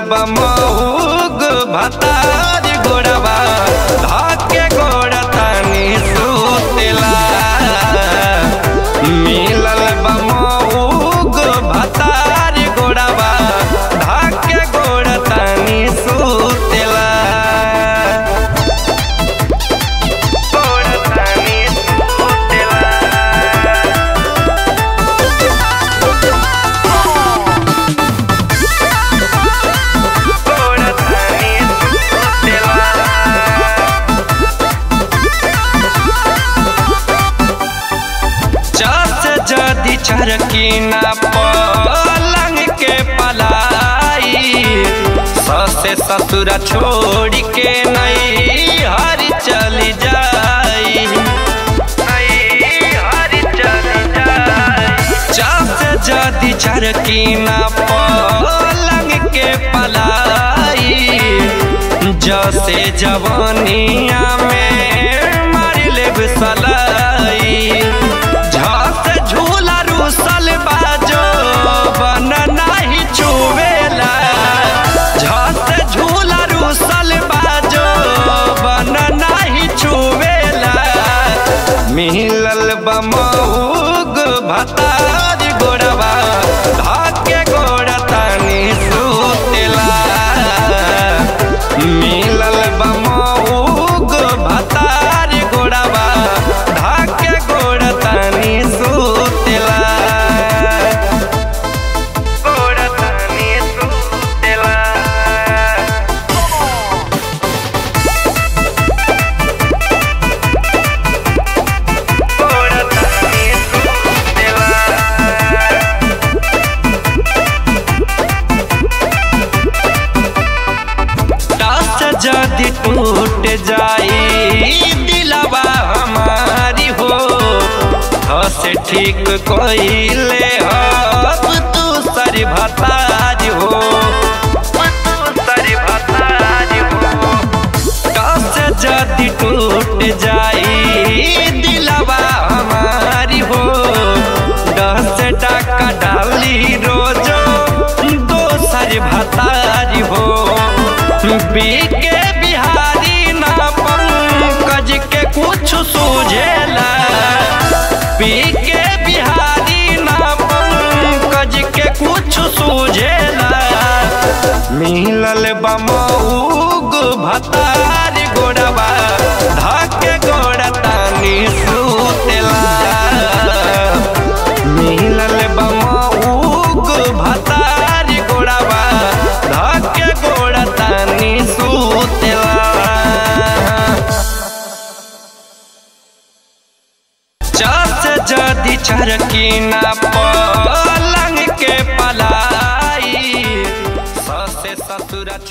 बमहुग भतार गोड़वा धाके गोड़ तानी सुतेला मिलल बमहुग भतार गोड़वा धाके गोड़ तानी सुतेला गोड़ तानी सुतेला गोड़ तानी चस जदि चरकी ना पलंग के पलाई ससे ससुर छोड़ के नहीं हर चली जाई नहीं हर चली जाई चस जदि चरकी ना पलंग के पलाई जसे जवानिया में मार लेब सलाई झस झूला रूसल बाजो बन नाही चुवेला झस झूला रूसल बाजो बन नाही चुवेला मिलल बमहुग भतार गोड़वा धाके गोड़ तानी सुतेला मिलल बमहुग भतार गोड़वा धाके गोड़ तानी सुतेला गोड़ तानी सुतेला गोड़ तानी सुतेला टस जदि टूट जाई दिलवा हमारी हो हस ठीक कोइले हब तू सर भताज हो तू सर भताज हो टस जदि टूट जाई दिलवा हमारी हो दस टका डाली रोजो दोसर भतारी हो बीके बिहारी ना पंकज के कुछ सूझेला बीके बिहारी ना पंकज के कुछ सूझेला मिलल बमऊग भतार गोड़वा धाके गोड़ तानी सुतेला मिलल बमऊग भतार गोड़वा धाके गोड़ तानी सुतेला चस जदि चरकी ना पलंग के पलाई ससे ससुर